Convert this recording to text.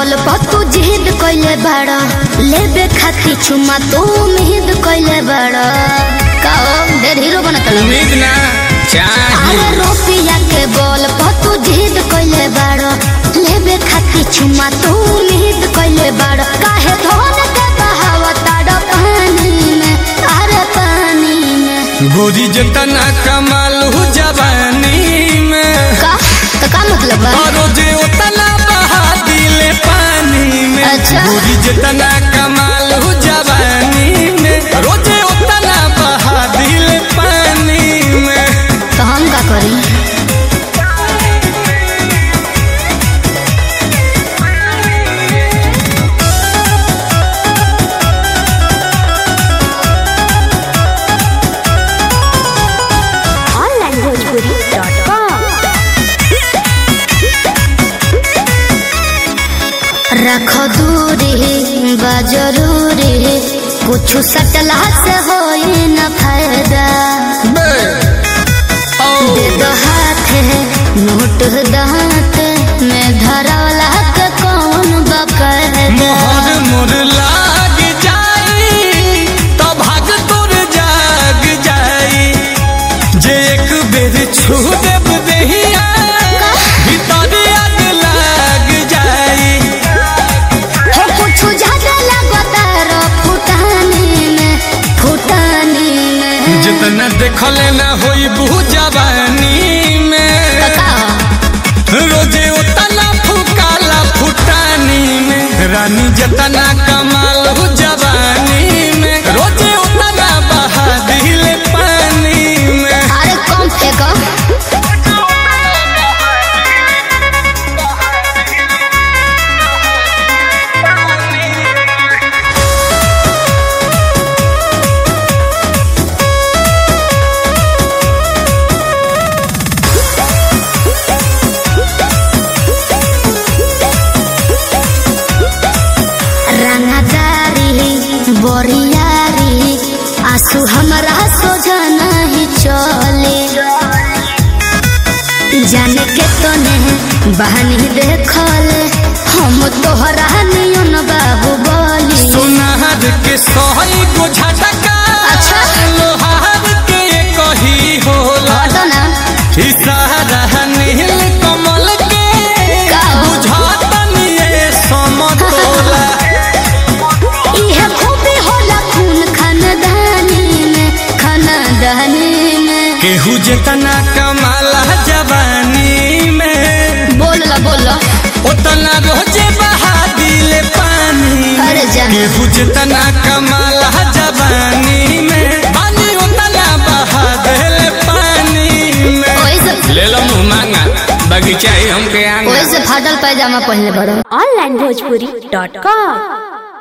Ball पर तू जिद कइले बाड़ा लेबे खाती चुमा तू उम्मीद कइले बाड़ा का ढेर हीरो बनत रहा उम्मीद ना चाहे अरे रुपया के बॉल पर तू जिद कइले बाड़ा लेबे खाती चुमा तू उम्मीद कइले बाड़ा काहे धोन के बहावता पानी में अरे पानी में गोरी जतना कमाल हो जवानी में का तो का मतलब बा और जे उतना बहा दिले पानी में अच्छा। गोरी जतना कमाल हो जवानी में रोजे उतना बहा दिले पानी में तो हम का करी रख दूरी बा जरूरी कुछ सटला से होई न फायदा दे दो हाथ नोट दांत में धरौला के कौन बकरदा मोहर मोर लाग जाई तो भाग तोर जाग जाई जे एक बेर छू देब देहिया भीतर आग लाग जाई हो कुछ ज्यादा लगता रो फुटानी में फुटानी में जितना देखले ना होई बहु जवानी में का रोजे उतना फुकाला फुटानी में रानी जतना कमाल हो जवानी में रोजे उतना बहा दिले पानी में अरे कम फेंको रंगदारी बोरियारी आंसू हमरा सोझा नहीं चले जाने के तने बहनी देखल हम तोहरा नियन बाबू बोली सोनार के सही को झटका अच्छा। लोहार के कही होला हटो ना इशारा नील कमल के का? बुझातनी ये समतोला इहे खूबी होला खून खानदानी में खानदानी में केहू जितना कमाला जवानी में बोल ला बोल ला उतना रोजे बहा दिले पानी में। अरे जा केहू जितना कमाला जवानी में पानी उतना बहा दिले पानी में ओइसे ले लो मुँह मांगा बगीचा ही हमके आंगा ओइसे फाटल पैजामा पहनले बड़ो onlinebhojpuri.com